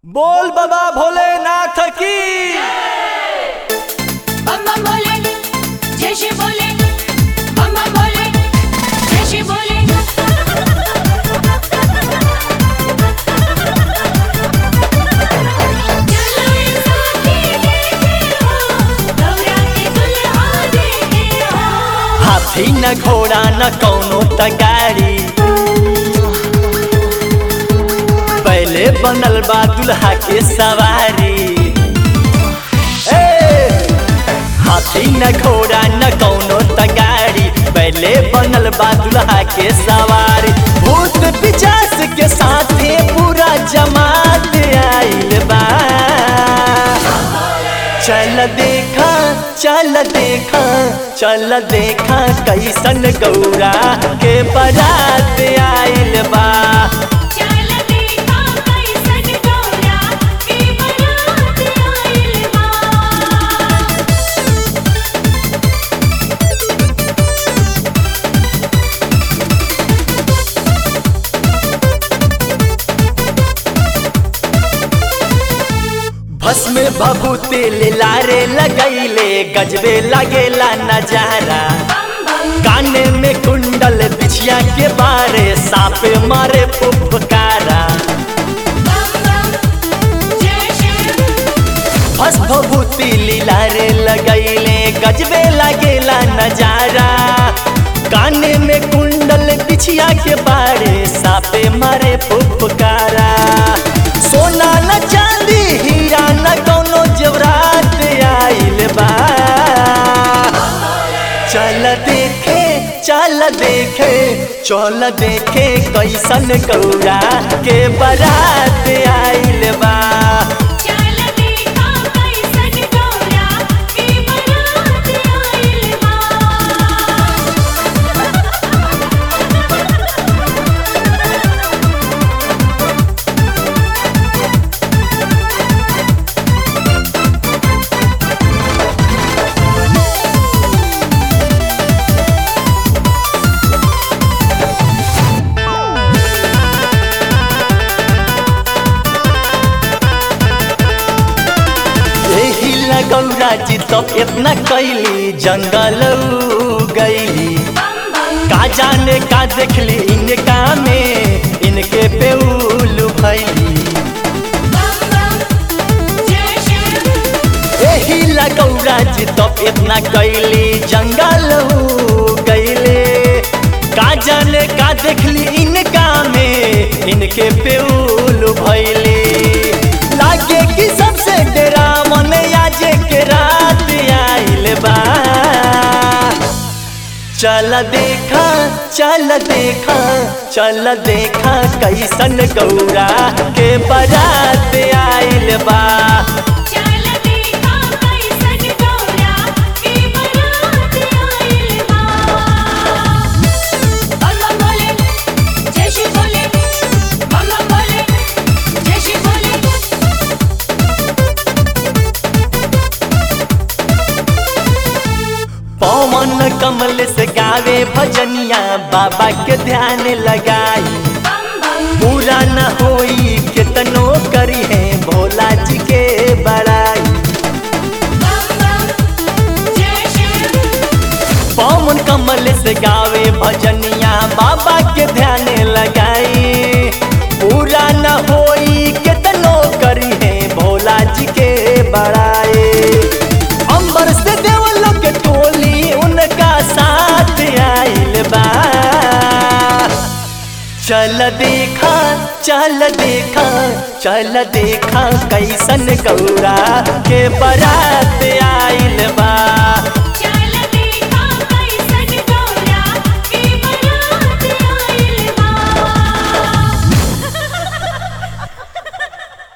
बोल बाबा भोलेनाथ की बम बम बोले जय श्री बोले बम बम बोले जय श्री बोले चलो एक साथी देखे हो गौरा के दुल्हा देखे हो हाथी न घोड़ा न कौनो त गाड़ी पहले बनल बा दुल्हा के सवारी ए! हाथी न घोड़ा न कौनो त गाड़ी पहले बनल बा दुल्हा के सवारी भूत पिचास के साथे पूरा जमात आइल बा चल देखा चल देखा चल देखा कैसन गौरा के बारात आइल बा चल देखा कैसन गौरा के बारात आइल बा भस्म भभूति लारे लगैले गजबे लगेला नजारा काने में कुंडल बिछिया के बारे साप मारे फुफकारा बम बम जय श्री भस भभूति लीलारे लगैले गजबे लगेला नजारा काने में कुंडल बिछिया के बारे सापे मारे फुफकारा सोना न चांदी हीरा न कौनो जवरात आइल बा चल देखे चल देखे चल देखे कैसन गौरा के बारात आइल बा चल देखा कैसन गौरा के बारात आइल बा एही लगौरा जी तो इतना कैली जंगल गईली बम बम का जाने का देखली इनका में इनके पेउल भैली बम बम जय श्री एही लगौरा जी तो इतना कैली जंगल गईले का जाने का देखली इनका में इनके पेउल भैली लागे कि सबसे डेरा मन आजे के रात आइल बा चल देखा चल देखा चल देखा कैसन गौरा के बारात आइल बा चल देखा कैसन गौरा के बारात आइल बा बम बम बोले जय श्री बोले बम बम बोले जय श्री बोले पवन कमल से गावे भजनिया बाबा के ध्यान लगाई बम बम पूरा न होई कितनो करी है भोला जी के बड़ाई बम बम जय श्री पवन कमल से गावे भजनिया बाबा के ध्यान लगाई पूरा न होई कितनो करी है भोला जी के बड़ाई अंबर से देवलों के टोली उनका साथ आइल बा चल देखा चल देखा चल देखा कैसन गौरा के बारात आइल बा